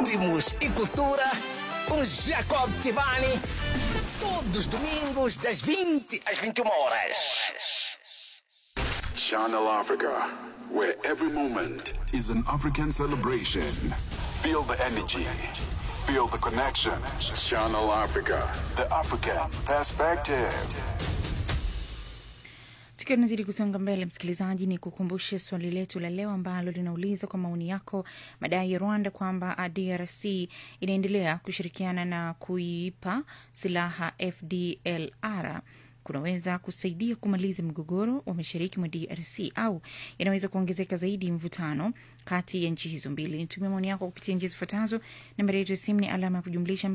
ritmos e cultura com Jacob Tibani. Todos os domingos, das 20 às 21 horas. Channel Africa, where every moment is an African celebration. Feel the energy, feel the connection. Channel Africa, the African perspective. Tukiwa tunazidi kusonga mbele, msikilizaji, ni kukumbushe swali letu la leo ambalo linauliza kwa maoni yako, madai ya Rwanda kwamba DRC inaendelea kushirikiana na kuipa silaha FDLR kunaweza kusaidia kumaliza mgogoro wa mashariki mwa DRC au yanaweza kuongezeka zaidi mvutano kati ya nchi hizo mbili. Nitumia maoni yako kupitia njia zifuatazo. Nambari yetu ya simu ni alama ya kujumlisha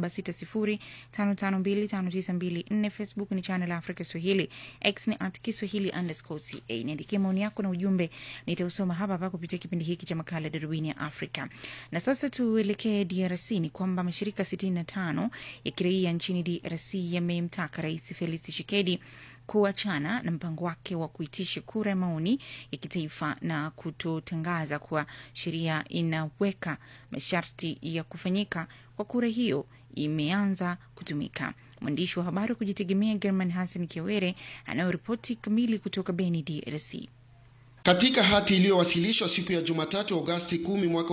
276055259254. Facebook ni channel Africa Swahili, X ni at Kiswahili underscore ca. Niandikie maoni yako na ujumbe, nitausoma hapa hapa kupitia kipindi hiki cha makala Darubini ya Afrika. Na sasa tuelekee DRC. Ni kwamba mashirika 65 ya kiraia nchini DRC yamemtaka Rais Felix Tshisekedi kuachana na mpango wake wa kuitisha kura ya maoni ya kitaifa na kutotangaza kuwa sheria inaweka masharti ya kufanyika kwa kura hiyo imeanza kutumika. Mwandishi wa habari wa kujitegemea German Hassan Kiwere anayoripoti kamili kutoka Beni, DRC. Katika hati iliyowasilishwa siku ya Jumatatu Agosti 10 mwaka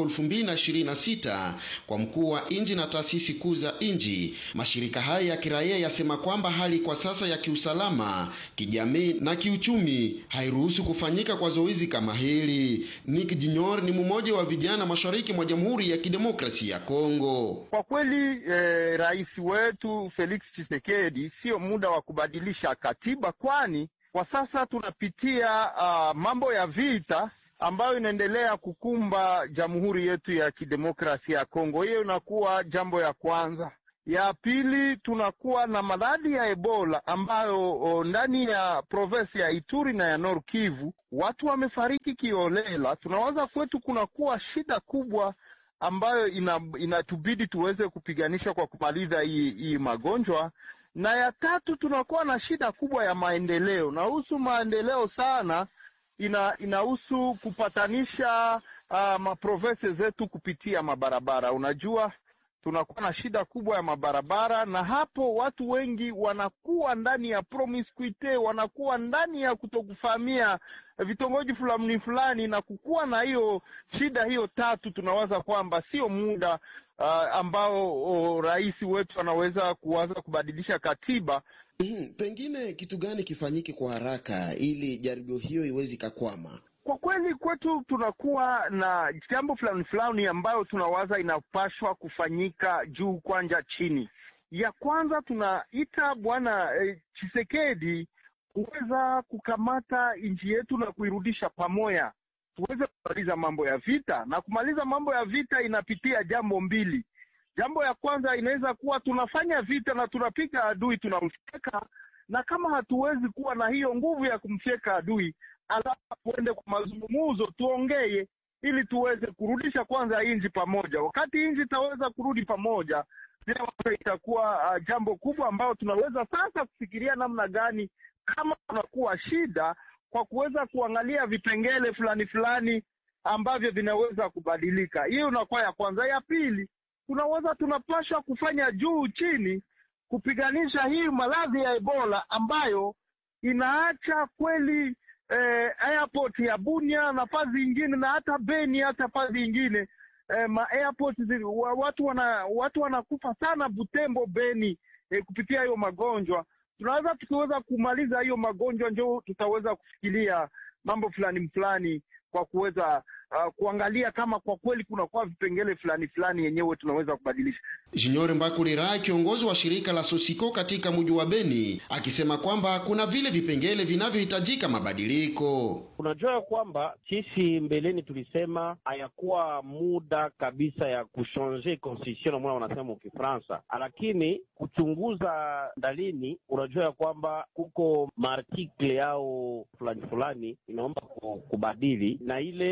2026 kwa mkuu wa nchi na taasisi kuu za nchi, mashirika haya ya kiraia yasema kwamba hali kwa sasa ya kiusalama, kijamii na kiuchumi hairuhusu kufanyika kwa zoezi kama hili. Nick Junior ni mmoja wa vijana mashariki mwa Jamhuri ya Kidemokrasia ya Kongo. Kwa kweli eh, rais wetu Felix Tshisekedi, sio muda wa kubadilisha katiba kwani kwa sasa tunapitia uh, mambo ya vita ambayo inaendelea kukumba jamhuri yetu ya kidemokrasia ya Kongo. Hiyo inakuwa jambo ya kwanza. Ya pili, tunakuwa na maradhi ya Ebola ambayo o, ndani ya provinsi ya Ituri na ya Nord Kivu watu wamefariki kiolela. Tunawaza kwetu kunakuwa shida kubwa ambayo ina, inatubidi tuweze kupiganisha kwa kumaliza hii, hii magonjwa na ya tatu tunakuwa na shida kubwa ya maendeleo. Nahusu maendeleo sana, ina inahusu kupatanisha uh, maprovense zetu kupitia mabarabara. Unajua tunakuwa na shida kubwa ya mabarabara, na hapo watu wengi wanakuwa ndani ya promiscuity, wanakuwa ndani ya kutokufahamia vitongoji fulani fulani, na kukuwa na hiyo shida hiyo tatu, tunawaza kwamba sio muda uh, ambao oh, rais wetu anaweza kuwaza kubadilisha katiba. Mm, pengine kitu gani kifanyike kwa haraka ili jaribio hiyo iweze ikakwama? Kwa kweli kwetu tunakuwa na jambo fulani fulani ambayo tunawaza inapashwa kufanyika juu kwanja chini. Ya kwanza tunaita bwana eh, Chisekedi kuweza kukamata nchi yetu na kuirudisha pamoja, tuweze kumaliza mambo ya vita, na kumaliza mambo ya vita inapitia jambo mbili. Jambo ya kwanza inaweza kuwa tunafanya vita na tunapiga adui, tunamfyeka, na kama hatuwezi kuwa na hiyo nguvu ya kumfyeka adui alafu tuende kwa mazungumzo, tuongee ili tuweze kurudisha kwanza nchi pamoja. Wakati nchi itaweza kurudi pamoja, bila itakuwa uh, jambo kubwa ambayo tunaweza sasa kufikiria namna gani kama kunakuwa shida kwa kuweza kuangalia vipengele fulani fulani ambavyo vinaweza kubadilika. Hiyo inakuwa ya kwanza. Ya pili, tunaweza tunapashwa kufanya juu chini kupiganisha hii maradhi ya Ebola ambayo inaacha kweli eh, airport ya Bunia na fazi ingine na hata Beni hata fazi ingine eh, ma airport zi, wa, watu wana watu wanakufa sana Butembo, Beni eh, kupitia hiyo magonjwa. Tunaweza tukiweza kumaliza hiyo magonjwa, njo tutaweza kufikiria mambo fulani fulani kwa kuweza uh, kuangalia kama kwa kweli kunakuwa vipengele fulani fulani yenyewe tunaweza kubadilisha. Junior Mbakulira, kiongozi wa shirika la Sosiko katika mji wa Beni, akisema kwamba kuna vile vipengele vinavyohitajika mabadiliko. Unajua kwamba sisi mbeleni tulisema hayakuwa muda kabisa ya kushanje constitution mwana wanasema Ukifransa, lakini kuchunguza ndalini, unajua ya kwamba kuko maartikle yao fulani fulani inaomba kubadili, na ile ni ya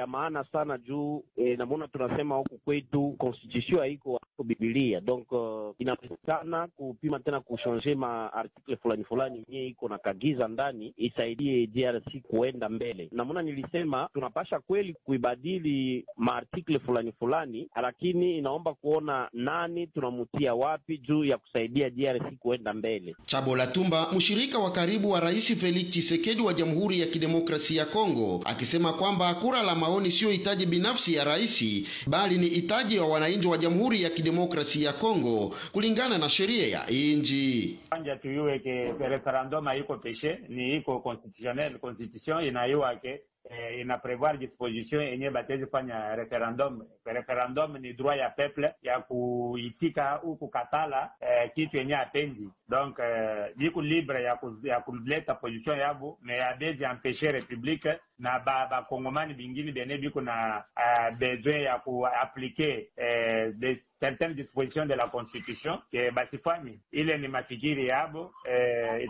ya maana sana juu eh, namona tunasema huku kwetu constitution haiko haiko bibilia donc uh, inawezekana kupima tena kushonge ma article fulani fulani yenyewe iko na kagiza ndani isaidie DRC kuenda mbele. Namona nilisema tunapasha kweli kuibadili maartikle fulani fulani, lakini inaomba kuona nani tunamutia wapi juu ya kusaidia DRC kuenda mbele. Chabola Tumba, mshirika wa karibu wa Rais Felix Tshisekedi wa Jamhuri ya Kidemokrasia ya Kongo, akisema kwamba kura la maoni siyo hitaji binafsi ya rais, bali ni hitaji wa wananchi wa Jamhuri ya Kidemokrasia ya Kongo kulingana na sheria ya nchi. Kwanza tuyue ke referendum haiko peshe, ni iko constitutionnel. Constitution inayua ke eh, ina prevoir disposition yenye batezi fanya referendum. Referendum ni droit ya peuple ya kuitika au kukatala eh, kitu yenye apendi donc eh, biku libre ya, ku, ya kuleta position yabo me abezi empeshe republique na bakongomani ba bingine bene biko na uh, besoin ya kuaplike eh, de certaines dispositions de la constitution ke basifanye ile ni mafikiri yabo eh,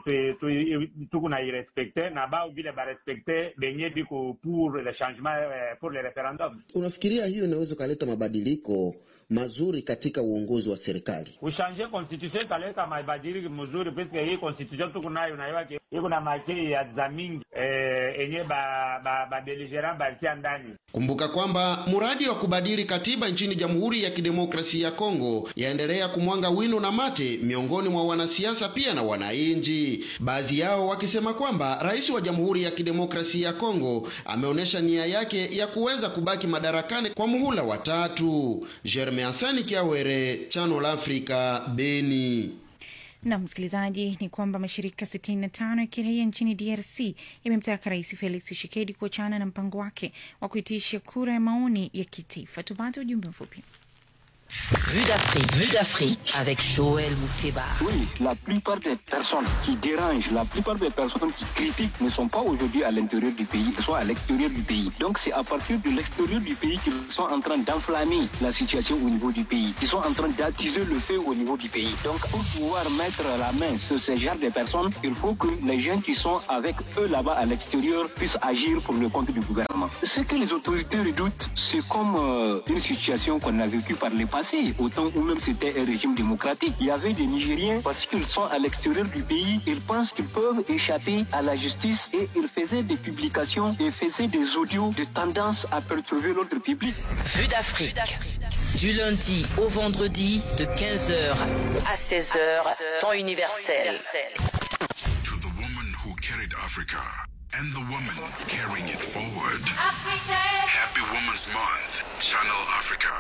tuku na irespecte na bao vile barespecte benye biko pour le changement eh, pour le referendum. Unafikiria hiyo inaweza ukaleta mabadiliko mazuri katika uongozi wa serikali? Kushanje constitution italeta mabadiliko mzuri, puisque hii constitution tuku nayo naiwa iko na makei ya za mingi eh, enye ba ba, ba beligerant balitia ndani. Kumbuka kwamba mradi wa kubadili katiba nchini Jamhuri ya Kidemokrasia ya Kongo yaendelea kumwanga wino na mate miongoni mwa wanasiasa pia na wananchi, baadhi yao wakisema kwamba rais wa Jamhuri ya Kidemokrasia ya Kongo ameonyesha nia yake ya kuweza kubaki madarakani kwa muhula wa tatu. Jeremy Asani Kiawere, Channel Africa, Beni. na msikilizaji ni kwamba mashirika 65 ya kiraia nchini DRC yamemtaka Rais Felix Tshisekedi kuachana na mpango wake wa kuitisha kura ya maoni ya kitaifa. Tupate ujumbe mfupi. Vue d'Afrique, Vue d'Afrique avec Joël Mouteba. Oui, la plupart des personnes qui dérangent, la plupart des personnes qui critiquent ne sont pas aujourd'hui à l'intérieur du pays, elles sont à l'extérieur du pays. Donc c'est à partir de l'extérieur du pays qu'ils sont en train d'enflammer la situation au niveau du pays. Ils sont en train d'attiser le feu au niveau du pays. Donc pour pouvoir mettre la main sur ce genre de personnes, il faut que les gens qui sont avec eux là-bas à l'extérieur puissent agir pour le compte du gouvernement. Ce que les autorités redoutent, c'est comme euh, une situation qu'on a vécue par le passé, au temps où même c'était un régime démocratique. Il y avait des Nigériens, parce qu'ils sont à l'extérieur du pays, ils pensent qu'ils peuvent échapper à la justice et ils faisaient des publications et faisaient des audios de tendance à perturber l'ordre public. Vue d'Afrique. Du lundi au vendredi de 15h à 16h, temps universel. To the woman who carried Africa and the woman carrying it forward. Happy Women's Month, Channel Africa.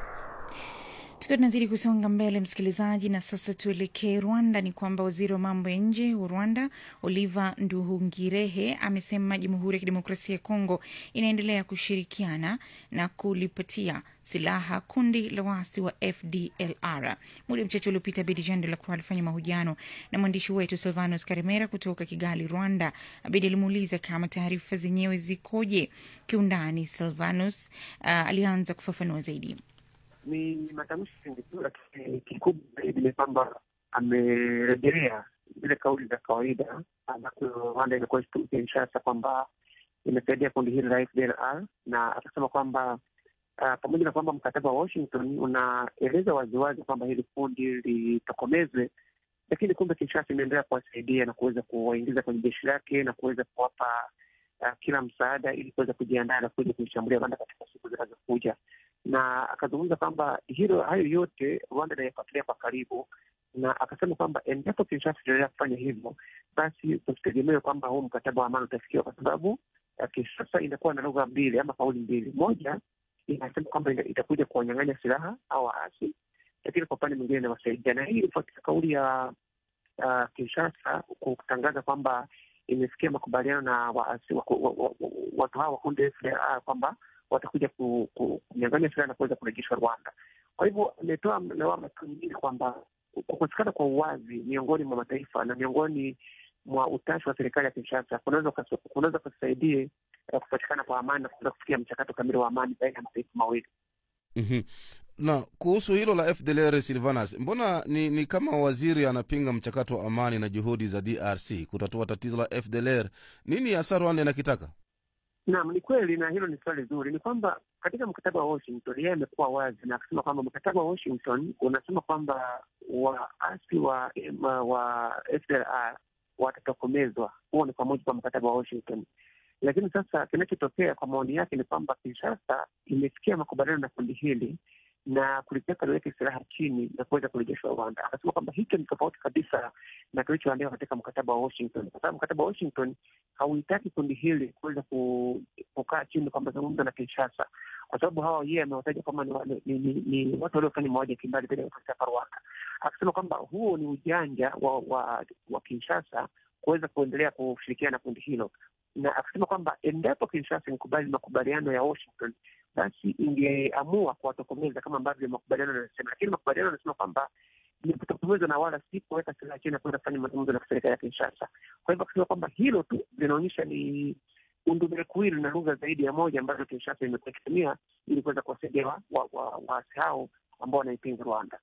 Tukiwa tunazidi kusonga mbele, msikilizaji, na sasa tuelekee Rwanda. Ni kwamba waziri wa mambo ya nje wa Rwanda Oliver Nduhungirehe amesema Jamhuri ya Kidemokrasia ya Kongo inaendelea kushirikiana na kulipatia silaha kundi la waasi wa FDLR. Muda mchache uliopita, Bedi Jean de la Croix alifanya mahojiano na mwandishi wetu Silvanus Karimera kutoka Kigali, Rwanda. Abedi alimuuliza kama taarifa zenyewe zikoje kiundani. Silvanus uh, alianza kufafanua zaidi. ni matamshi tu, lakini kikubwa zaidi ni kwamba amerejelea zile kauli za kawaida ambazo Rwanda imekuwa ikitumu Kinshasa kwamba imesaidia kundi hili la FDLR, na akasema kwamba uh, pamoja na kwamba mkataba wa Washington unaeleza waziwazi kwamba hili kundi litokomezwe, lakini kumbe Kinshasa imeendelea kuwasaidia na kuweza kuwaingiza kwenye jeshi lake na kuweza kuwapa uh, kila msaada ili kuweza kujiandaa na kuja kuishambulia Rwanda katika siku zinazokuja na akazungumza kwamba hilo hayo yote Rwanda inayafuatilia kwa karibu, na akasema kwamba endapo Kinshasa itaendelea kufanya hivyo, basi tusitegemee kwamba huu mkataba wa amani utafikiwa, kwa sababu uh, Kinshasa inakuwa na lugha mbili ama kauli mbili. Moja inasema kwamba itakuja kuwanyang'anya silaha au waasi, lakini kwa upande mwingine inawasaidia, na hii ilifuatia kauli ya uh, Kinshasa kutangaza kwamba imefikia makubaliano na waasi watu hawa wa kundi FDLR kwamba watakuja kunyang'anya silaha na kuweza kurejeshwa Rwanda. Kwa hivyo ametoa lawama tu nyingine kwamba kukosekana kwa uwazi miongoni mwa mataifa na miongoni mwa utashi wa serikali ya Kinshasa kunaweza kusaidie kupatikana kwa amani na kuweza kufikia mchakato kamili wa amani baina ya mataifa mawili. mm-hmm. na kuhusu hilo la FDLR Silvanas, mbona ni, ni kama waziri anapinga mchakato wa amani na juhudi za DRC kutatua tatizo la FDLR? Nini hasa Rwanda inakitaka? Naam, ni kweli na hilo ni swali zuri. Ni kwamba katika mkataba wa Washington yeye amekuwa wazi na kusema kwamba mkataba wa Washington unasema kwamba waasi wa wa, wa FDLR watatokomezwa. Huo ni kwa mujibu wa mkataba wa Washington. Lakini sasa kinachotokea kwa maoni yake ni kwamba Kinshasa imefikia makubaliano na kundi hili na kulitaka liweke silaha chini na kuweza kurejeshwa Rwanda. Akasema kwamba hicho ni tofauti kabisa na kilichoandikwa katika mkataba wa Washington, kwa sababu mkataba wa Washington hauhitaki kundi hili kuweza kukaa chini kwa mazungumzo na Kinshasa, kwa sababu hawa yeye amewataja kwamba ni, ni, ni, ni watu waliofanya mauaji ya kimbali dhidi ya hapa Rwanda. Akasema kwamba huo ni ujanja wa, wa, wa Kinshasa kuweza kuendelea kushirikiana na kundi hilo, na akasema kwamba endapo Kinshasa ikubali makubaliano ya Washington basi ingeamua kuwatokomeza kama ambavyo makubaliano yanasema, lakini makubaliano yanasema kwamba ni kutokomezwa na wala si kuweka silaha chini na kuenda kufanya mazungumzo na serikali ya Kinshasa. Kwa hivyo akisema kwamba hilo tu linaonyesha ni undumekuwili na lugha zaidi ya moja ambazo Kinshasa imekuwa ikitumia ili kuweza kuwasaidia waasi wa, wa, wa hao ambao wanaipinga Rwanda.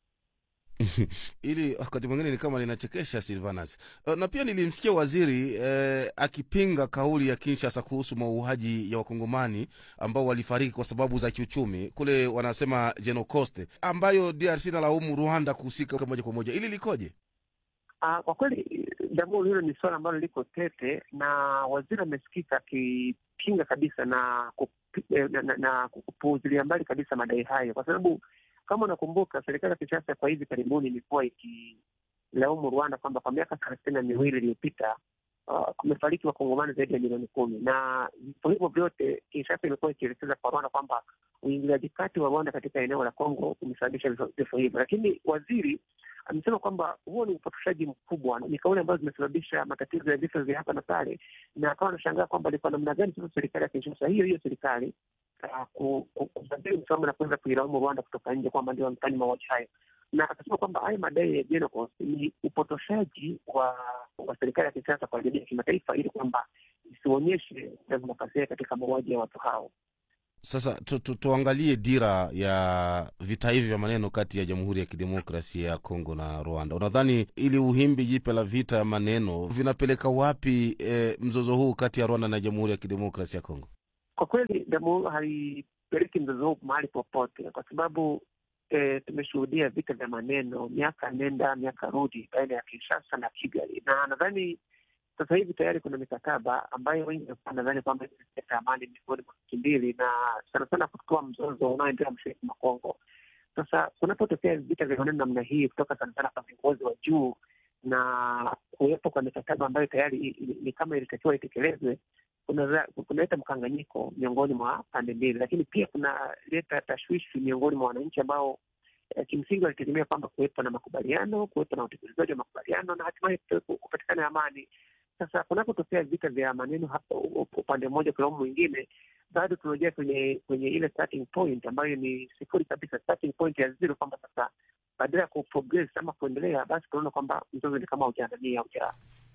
ili wakati mwingine ni kama linachekesha Silvanas. Uh, na pia nilimsikia waziri eh, akipinga kauli ya Kinshasa kuhusu mauaji ya wakongomani ambao walifariki kwa sababu za kiuchumi kule, wanasema Genocoste, ambayo DRC nalaumu Rwanda kuhusika moja kwa moja. Ili likoje? Uh, kwa kweli jambo hilo ni suala ambalo liko tete, na waziri amesikika akipinga kabisa na, na, na, na kupuuzilia mbali kabisa madai hayo kwa sababu kama unakumbuka serikali ya Kinshasa kwa hivi karibuni imekuwa ikilaumu Rwanda kwamba kwa miaka thelathini na miwili iliyopita uh, kumefariki wakongomani zaidi ya milioni kumi, na vifo hivyo vyote Kinshasa imekuwa ikielekeza kwa Rwanda kwamba uingiliaji kati wa Rwanda katika eneo la Kongo umesababisha vifo hivyo, lakini waziri amesema kwamba huo ni upotoshaji mkubwa, ni kauli ambazo zimesababisha matatizo ya vifo vya hapa na pale, na akawa anashangaa kwamba ni kwa namna gani sasa serikali ya Kinshasa hiyo hiyo serikali kubadili msimamo na kuweza kuilaumu Rwanda kutoka nje kwamba ndio wamefanya mauaji hayo, na akasema kwamba haya madai ya Genocost ni upotoshaji wa wa serikali ya Kinshasa kwa jamii ya kimataifa ili kwamba isionyeshe demokrasia katika mauaji ya watu hao. Sasa tu, tu, tuangalie dira ya vita hivi vya maneno kati ya Jamhuri ya Kidemokrasia ya Kongo na Rwanda. Unadhani ili uhimbi jipya la vita ya maneno vinapeleka wapi eh, mzozo huu kati ya Rwanda na Jamhuri ya Kidemokrasia ya Kongo? Kwa kweli jamhuri haipeleki mzozo huu mahali popote, kwa sababu e, tumeshuhudia vita vya maneno miaka nenda miaka rudi baina ya Kinshasa na Kigali, na nadhani sasa hivi tayari kuna mikataba ambayo wengi walikuwa nadhani kwamba italeta amani miongoni mwa nchi mbili, na sana sana kutoa mzozo unaoendelea mashariki mwa Kongo. Sasa kunapotokea vita vya maneno namna hii kutoka sana sana kwa viongozi wa juu na kuwepo kwa mikataba ambayo tayari ni kama ilitakiwa itekelezwe kunaleta mkanganyiko miongoni mwa pande mbili, lakini pia kunaleta tashwishi miongoni mwa wananchi ambao eh, kimsingi walitegemea kwamba kuwepo na makubaliano, kuwepo na utekelezaji wa makubaliano na hatimaye kupatikana amani. Sasa kunapotokea vita vya maneno hapa upande mmoja kulaumu mwingine, bado tunarejea kwenye kwenye ile starting point ambayo ni sifuri kabisa, starting point ya zero, kwamba sasa badala ya kuprogress ama kuendelea, basi tunaona kwamba mzozo ni kama ujaangamia auja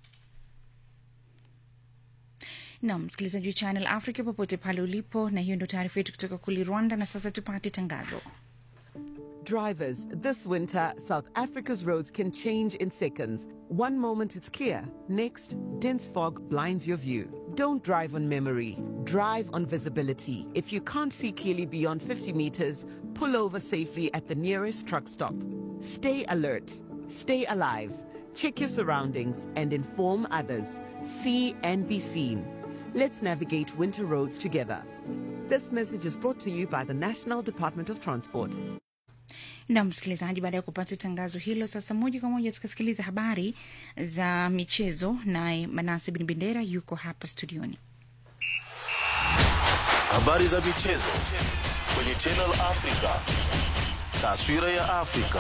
nam msikilizaji wa Channel Africa popote pale ulipo, na hiyo ndio taarifa yetu kutoka kule Rwanda. Na sasa tupate tangazo. Drivers, this winter, South Africa's roads can change in seconds. One moment it's clear, next, dense fog blinds your view. Don't drive on memory, drive on visibility. If you can't see clearly beyond 50 meters, pull over safely at the nearest truck stop. Stay alert, stay alive, check your surroundings, and inform others. See and be seen. Let's navigate winter roads together. This message is brought to you by the National Department of Transport. na msikilizaji, baada ya kupata tangazo hilo, sasa moja kwa moja tukasikiliza habari za michezo, naye Manase Bin Bendera yuko hapa studioni. Habari za michezo kwenye Channel Africa, taswira ya Afrika.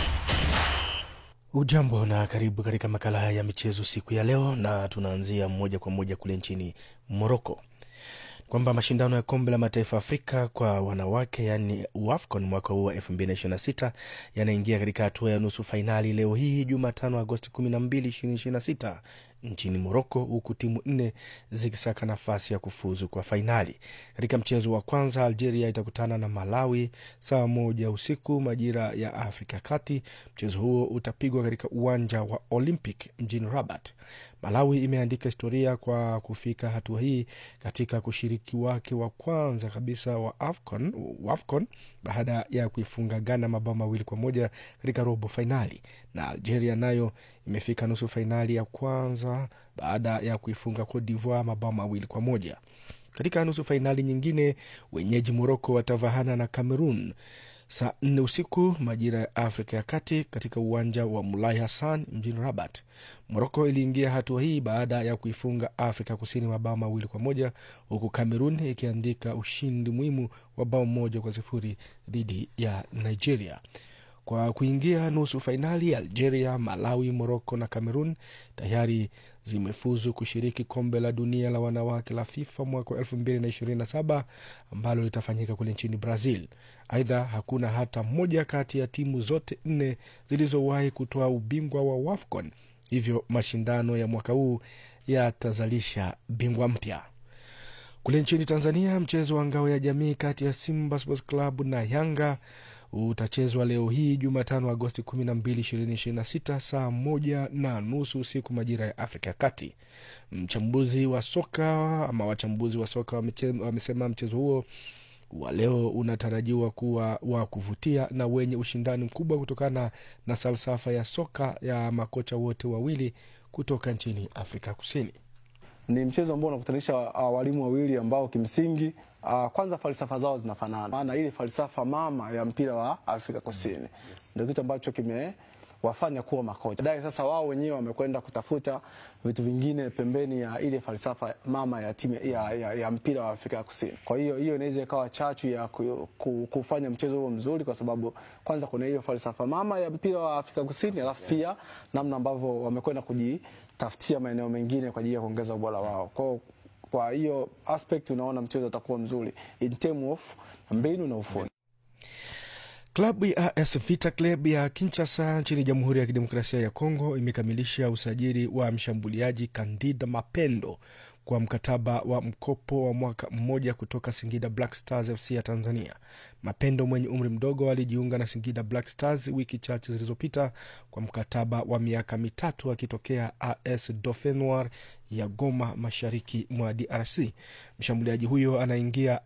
Ujambo na karibu katika makala haya ya michezo siku ya leo, na tunaanzia moja kwa moja kule nchini Moroko kwamba mashindano ya kombe la mataifa Afrika kwa wanawake yaani WAFCON mwaka huu wa 2026 yanaingia katika hatua ya nusu fainali leo hii Jumatano Agosti 12, 2026 nchini Moroko, huku timu nne zikisaka nafasi ya kufuzu kwa fainali. Katika mchezo wa kwanza, Algeria itakutana na Malawi saa moja usiku majira ya Afrika ya Kati. Mchezo huo utapigwa katika uwanja wa Olympic mjini Rabat. Malawi imeandika historia kwa kufika hatua hii katika kushiriki wake wa kwanza kabisa wa AFCON, wa AFCON baada ya kuifunga Ghana mabao mawili kwa moja katika robo fainali, na Algeria nayo imefika nusu fainali ya kwanza baada ya kuifunga Cote d'Ivoire mabao mawili kwa moja. Katika nusu fainali nyingine, wenyeji Moroko watavahana na Cameroon saa nne usiku majira ya Afrika ya Kati katika uwanja wa Mulai Hassan mjini Rabat. Moroko iliingia hatua hii baada ya kuifunga Afrika Kusini mabao mawili kwa moja huku Cameroon ikiandika ushindi muhimu wa bao moja kwa sifuri dhidi ya Nigeria. Kwa kuingia nusu fainali, Algeria, Malawi, Moroko na Cameroon tayari zimefuzu kushiriki kombe la dunia la wanawake la FIFA mwaka wa elfu mbili na ishirini na saba ambalo litafanyika kule nchini Brazil. Aidha, hakuna hata moja kati ya timu zote nne zilizowahi kutoa ubingwa wa WAFCON, hivyo mashindano ya mwaka huu yatazalisha bingwa mpya. Kule nchini Tanzania, mchezo wa ngao ya jamii kati ya Simba Sports Club na Yanga utachezwa leo hii Jumatano, Agosti 12, 2026 saa moja na nusu usiku majira ya Afrika ya Kati. Mchambuzi wa soka ama wachambuzi wa soka wamesema mchezo huo wa leo unatarajiwa kuwa wa kuvutia na wenye ushindani mkubwa kutokana na falsafa ya soka ya makocha wote wawili kutoka nchini Afrika Kusini. Ni mchezo ambao unakutanisha uh, walimu wawili ambao kimsingi uh, kwanza falsafa zao zinafanana, maana ile falsafa mama ya mpira wa Afrika Kusini yes. Ndio kitu ambacho kimewafanya kuwa makocha. Baadaye sasa wao wenyewe wamekwenda kutafuta vitu vingine pembeni ya ile falsafa mama ya timu ya, ya, ya mpira wa Afrika Kusini. Kwa hiyo hiyo inaweza ikawa chachu ya ku, ku, kufanya mchezo huo mzuri, kwa sababu kwanza kuna hiyo falsafa mama ya mpira wa Afrika Kusini, alafu pia namna ambavyo wamekwenda kuji tafutia maeneo mengine kwa ajili ya kuongeza ubora wao. Kwa kwa hiyo aspect unaona mchezo utakuwa mzuri in term of mbinu na ufundi. Klabu ya AS Vita Club ya Kinshasa nchini Jamhuri ya Kidemokrasia ya Kongo imekamilisha usajili wa mshambuliaji Kandida Mapendo kwa mkataba wa mkopo wa mwaka mmoja kutoka Singida Black Stars FC ya Tanzania. Mapendo mwenye umri mdogo alijiunga na Singida Black Stars wiki chache zilizopita kwa mkataba wa miaka mitatu akitokea AS Dauphin Noir ya Goma, mashariki mwa DRC. Mshambuliaji huyo anaingia